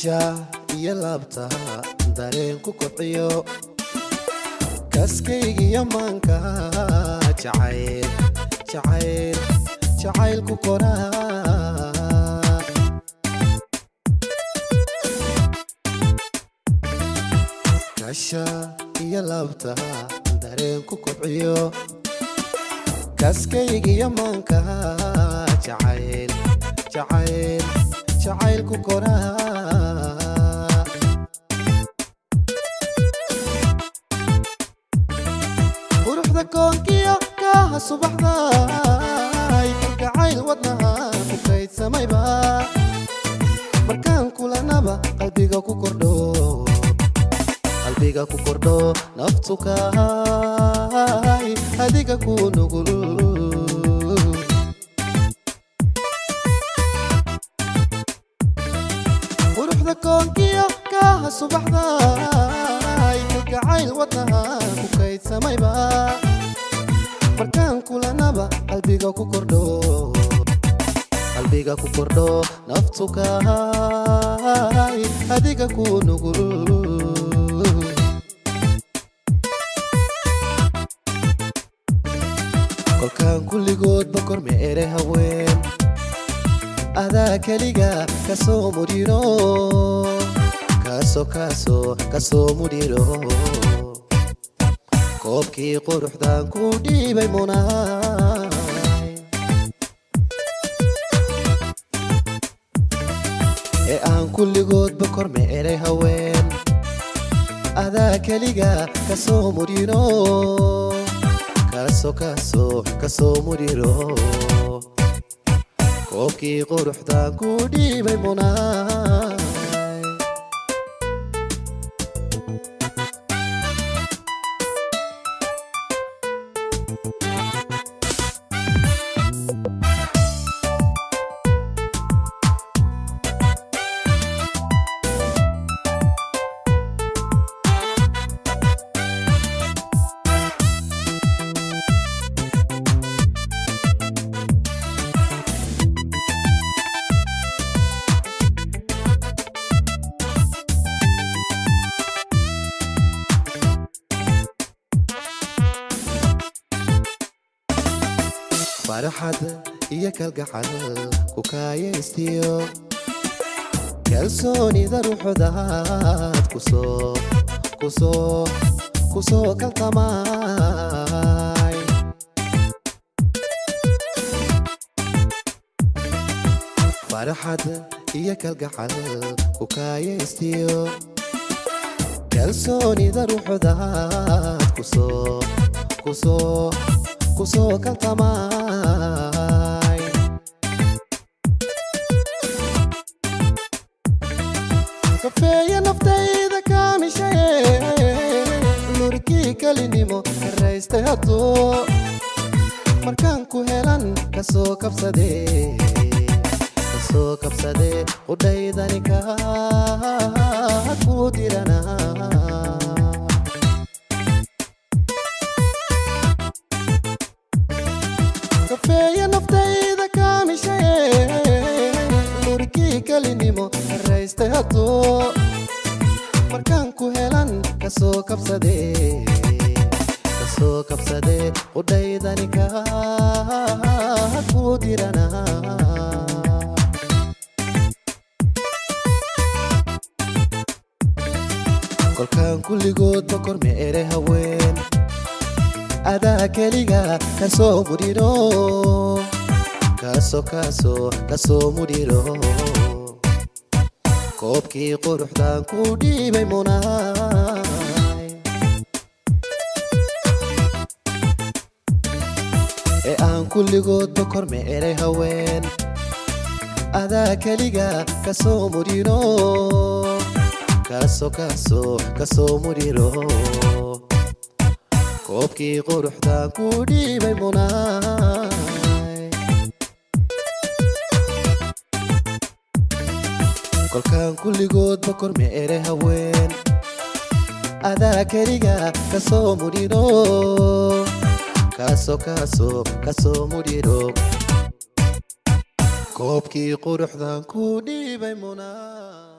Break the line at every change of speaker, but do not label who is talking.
kasha iyo laabta dareen ku kobciyo kaskaygiyo maanka jacayl jacayl jacayl ku koraa kasha iyo laabta dareen ku kobciyo kaskaygiyo maanka jacayl jacayl jacayl ku koraa quruxda koonkiyo kaaha subaxda kalgacayl wadnaha ku kaydsamayba markaan kulanaba qalbiga ku kordho qalbiga ku kordho naftu kahay adiga ku nugul quruxda koonkiyo kaaha subaxda kalgacayl wadnaha ku kaydsamayba markaan kulanaba qalbiga ku kordho qalbiga ku kordho naftu kahay adiga ku nugul kolkaan kulligoodba korme ere haween adaa keliga kasoo mudhiro kaasoo kaasoo kasoo mudhiro koobkii quruxdan ku dhiibay munaay ee aan kulligoodba korme eray haween adaa keliga kasoo mudhiro kaasoo kaasoo kasoo mudhiro koobkii quruxdan ku dhiibay munaay farxad iyo kalgacal ku kaayaystiyo kalsoonida ruuxdaad kusoo kusoo kusoo kaltamaay farxad iyo kalgacal ku kaayaystiyo kalsoonida ruuxdaad kusoo kusoo kusoo kaltamaay kafeeya naftayda kaamishaye lurkii kelinimo karaystay hadduu markaan ku helan kasoo kabsadee kasoo kabsadee qudhaydani kaa ku diranaa kafeeya naftayda kaamishaye lurkii kelinimo karaystay hadduu markaan ku helan kasoo kabsadee kasoo kabsadee qudhaydani kaa ku diranaa kolkaan kulligoodba korme ere haween adaa keliga kasoo mudhiro kaasoo kaasoo kasoo mudhiro koobkii quruxdan ku dhiibay munaay ee aan kulligoodba korme eray haween adaa keliga kasoo mudhiro kaasoo kaasoo kasoo mudhiro koobkii quruxdan ku dhiibay munaay kolkaan kulligoodba korme ere haween adaa keliga kasoo mudhiro kaasoo kaasoo kasoo mudhiro koobkii quruxdan ku dhiibay munaa